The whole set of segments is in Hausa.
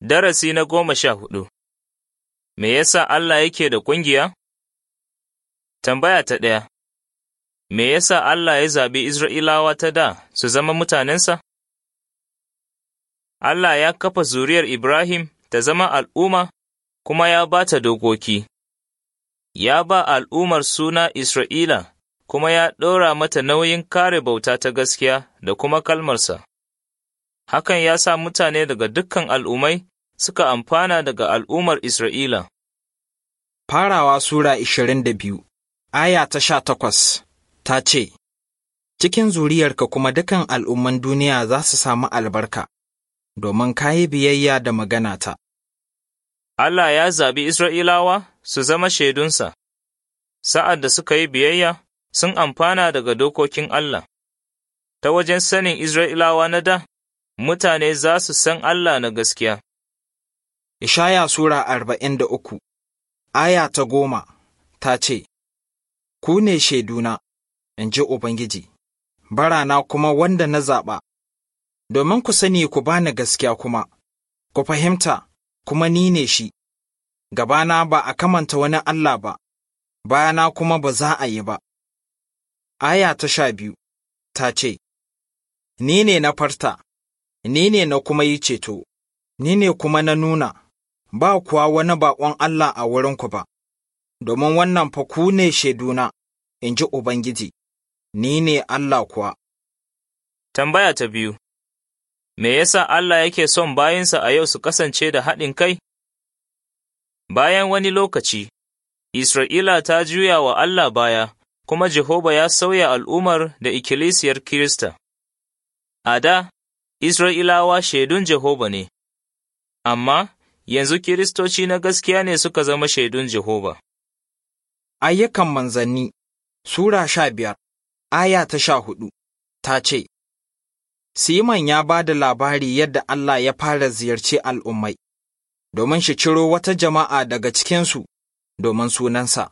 Darasi na goma sha hudu Me yasa Allah yake da ƙungiya? Tambaya ta ɗaya Me yasa Allah ya zaɓi Isra'ilawa ta da su zama mutanensa? Allah ya kafa zuriyar Ibrahim ta zama al'umma kuma ya ba ta dokoki. Ya ba al'ummar suna Isra'ila kuma ya ɗora mata nauyin kare bauta ta gaskiya da kuma kalmarsa. Hakan ya sa mutane daga dukkan al'ummai suka amfana daga al'ummar Isra'ila. Farawa Sura ishirin da biyu, aya ta sha takwas, ta ce, Cikin zuriyarka kuma dukan al'umman duniya za su samu albarka, domin ka yi biyayya da maganata. Allah ya zaɓi Isra'ilawa su zama shaidunsa, sa'ad da suka yi biyayya sun amfana daga dokokin Allah. Ta wajen sanin Isra'ilawa na da, mutane za su san Allah na gaskiya. Ishaya Sura arba'in da uku, aya ta goma, ta ce, Ku ne shaiduna, in ji Ubangiji, barana kuma wanda na zaɓa, domin ku sani ku bani gaskiya kuma, ku fahimta, kuma ni ne shi, gabana ba a kamanta wani Allah ba, bayana kuma ba za a yi ba. Aya ta sha biyu, ta ce, Ni ne na farta, ni ne na kuma yi ceto, ni ne kuma na nuna. ba kuwa wani baƙon Allah a wurinku ba, domin wannan fa ku ne shaiduna, in ji Ubangiji, ni ne Allah kuwa. Tambaya ta biyu Me yasa Allah yake son bayinsa a yau su kasance da haɗin kai? Bayan wani lokaci, Isra'ila ta juya wa Allah baya, kuma Jehova ya sauya al'ummar da ikkilisiyar Kirista. A da, Isra'ilawa shaidun Jehova ne, amma yanzu Kiristoci na gaskiya ne suka zama shaidun Jehova. Ayyukan manzanni Sura sha biyar, aya ta sha hudu, ta ce, Siman ya ba da labari yadda Allah ya fara ziyarci al'ummai, domin shi ciro wata jama'a daga cikinsu domin sunansa.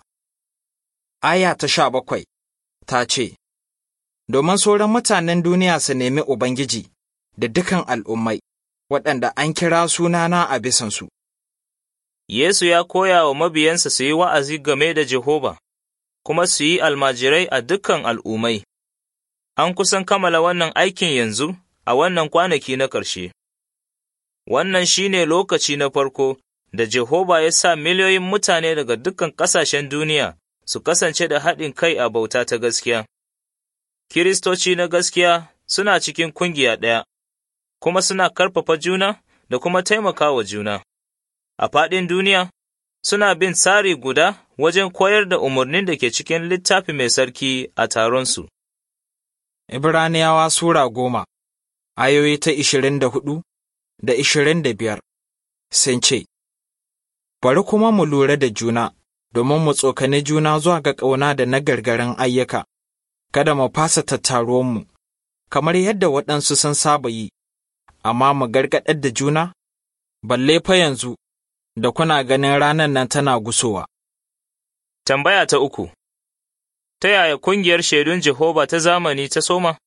Aya ta sha bakwai, ta ce, Domin sauran mutanen duniya su nemi Ubangiji da dukan al'ummai. waɗanda an kira sunana a bisansu. Yesu ya koya wa mabiyansa su yi wa'azi game da Jehova, kuma su yi almajirai a dukkan al'ummai. An kusan kammala wannan aikin yanzu a wannan kwanaki na ƙarshe. Wannan shi ne lokaci na farko da Jehova ya sa miliyoyin mutane daga dukkan ƙasashen duniya su kasance da haɗin kai a bauta ta gaskiya. Kiristoci na gaskiya suna cikin kungiya ɗaya. kuma suna karfafa juna da kuma taimaka wa juna. A faɗin duniya, suna bin tsari guda wajen koyar da umarnin da ke cikin littafi mai sarki a taronsu. Ibraniyawa Sura goma, ayoyi ta ishirin da hudu da ishirin da biyar sun ce, Bari kuma mu lura da juna, domin mu tsokani juna zuwa ga ƙauna da na gargarin ayyuka, kada mu fasa tattaruwanmu, kamar yadda waɗansu sun saba yi. amma mu gargaɗar da juna? Balle fa yanzu, da kuna ganin ranar nan tana gusowa. Tambaya ta uku Ta yaya kungiyar shaidun Jehova ta zamani ta soma?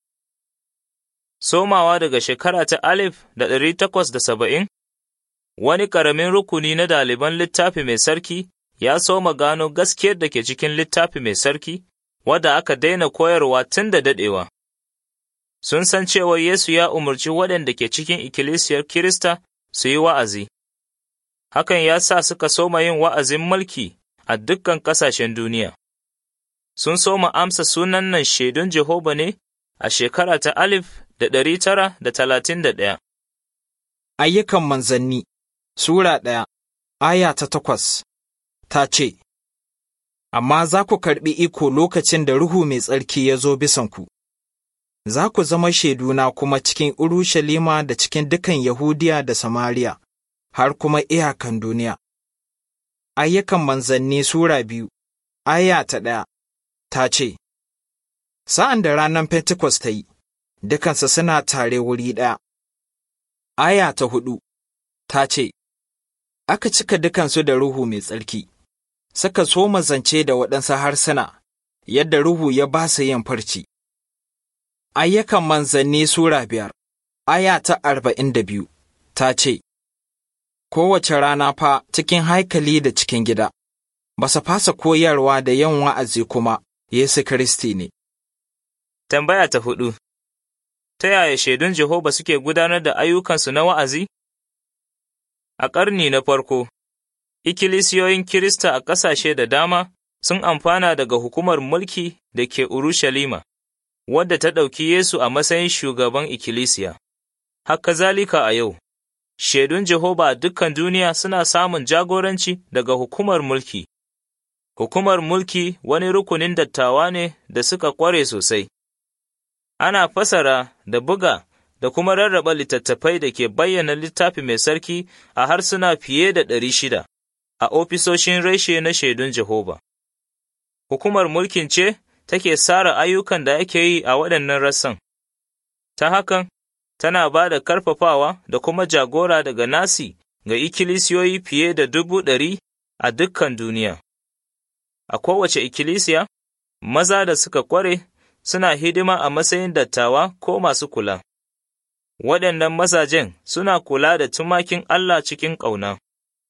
Somawa daga shekara ta alif da ɗari takwas da saba'in, wani ƙaramin rukuni na ɗaliban littafi mai sarki ya soma gano gaskiyar da ke cikin littafi mai sarki, wadda aka daina koyarwa tun da daɗewa. sun san cewa Yesu ya umarci waɗanda ke cikin ikkilisiyar Kirista su yi wa'azi. Hakan ya sa suka soma yin wa'azin mulki a dukkan ƙasashen duniya. Sun soma amsa sunan nan shaidun Jehova ne a shekara ta alif da ɗari tara da talatin da ɗaya. Ayyukan manzanni Sura ɗaya, aya ta takwas, ta ce, Amma za ku karɓi iko lokacin da Ruhu Mai Tsarki ya zo bisanku. za ku zama shaiduna kuma cikin Urushalima da cikin dukan Yahudiya da Samariya, har kuma iyakan duniya. Ayyukan manzanni Sura biyu, aya ta ɗaya, ta ce, Sa'an da ranar Pentecost ta yi, dukansu suna tare wuri ɗaya. Aya ta hudu, ta ce, Aka cika dukansu da Ruhu mai tsarki, suka so zance da waɗansu harsuna, yadda Ruhu ya ba su yin farci. Ayyukan manzanni Sura biyar, aya ta arba'in da biyu, ta ce, kowace rana fa cikin haikali da cikin gida, ba su fasa koyarwa da yin wa'azi kuma Yesu Kiristi ne. Tambaya ta hudu Ta yaya shaidun Jehova suke gudanar da ayyukansu na wa'azi? A ƙarni na farko, ikkilisiyoyin Kirista a ƙasashe da dama sun amfana daga hukumar mulki da ke Urushalima, wadda ta ɗauki Yesu a matsayin shugaban ikkilisiya. Haka zalika a yau, shaidun Jehova a dukkan duniya suna samun jagoranci daga hukumar mulki. Hukumar mulki wani rukunin dattawa ne da suka ƙware sosai. Ana fasara da buga da kuma rarraba littattafai da ke bayyana littafi mai sarki a harsuna fiye da ɗari shida a ofisoshin reshe na shaidun Jehova. Hukumar mulkin ce take tsara ayyukan da ake yi a waɗannan rassan. Ta hakan, tana ba da karfafawa da kuma jagora daga nasi ga ikkilisiyoyi fiye da dubu ɗari a dukkan duniya. A kowace ikkilisiya, maza da suka ƙware suna hidima a matsayin dattawa ko masu kula. Waɗannan mazajen suna kula da tumakin Allah cikin ƙauna.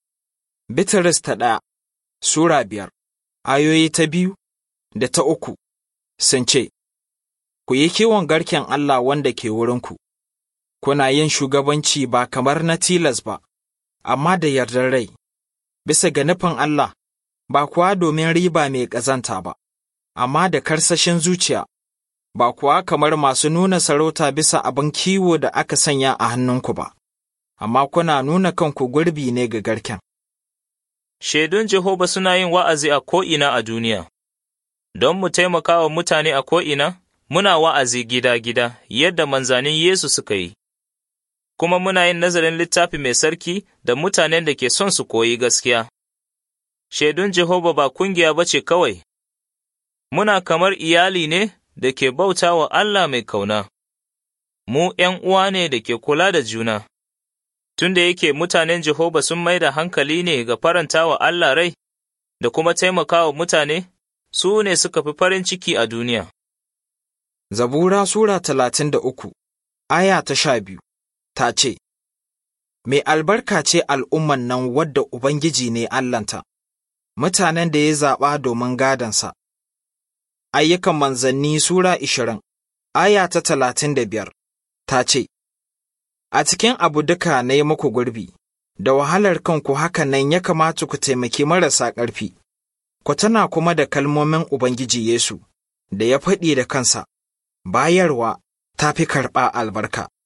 Bitrus ta ɗaya Sura biyar, ayoyi ta biyu da ta uku sun ce, Ku yi kiwon garken Allah wanda ke wurinku, kuna yin shugabanci ba kamar na tilas ba, amma da yardar rai, bisa ga nufin Allah, ba kuwa domin riba mai ƙazanta ba, amma da karsashin zuciya, ba kuwa kamar masu nuna sarauta bisa abin kiwo da aka sanya a hannunku ba, amma kuna nuna kanku gurbi ne ga garken. Shaidun Jehova suna yin wa'azi a ko'ina a duniya, don mu taimaka wa mutane a ko'ina, muna wa'azi gida-gida yadda manzanin Yesu suka yi, kuma muna yin nazarin littafi mai sarki da mutanen da ke son su koyi gaskiya. Shaidun Jehova ba kungiya ba ce kawai, muna kamar iyali ne da ke bauta wa Allah mai kauna, mu ’yan uwa ne da ke kula da juna. Tunda yake mutanen Jehova sun mai da hankali ne ga faranta wa Allah rai da kuma taimakawa mutane, su ne suka fi farin ciki a duniya. Zabura Sura talatin da uku, aya ta sha biyu, ta ce, Mai albarka ce al'umman nan wadda Ubangiji ne Allahnta, mutanen da ya zaɓa domin gadansa. Ayyukan manzanni Sura ishirin, aya ta talatin da biyar, ta ce, A cikin abu duka na yi muku gurbi, da wahalar kanku haka nan ya kamata ku taimaki marasa ƙarfi, ku tana kuma da kalmomin Ubangiji Yesu, da ya faɗi da kansa, bayarwa ta fi karɓa albarka.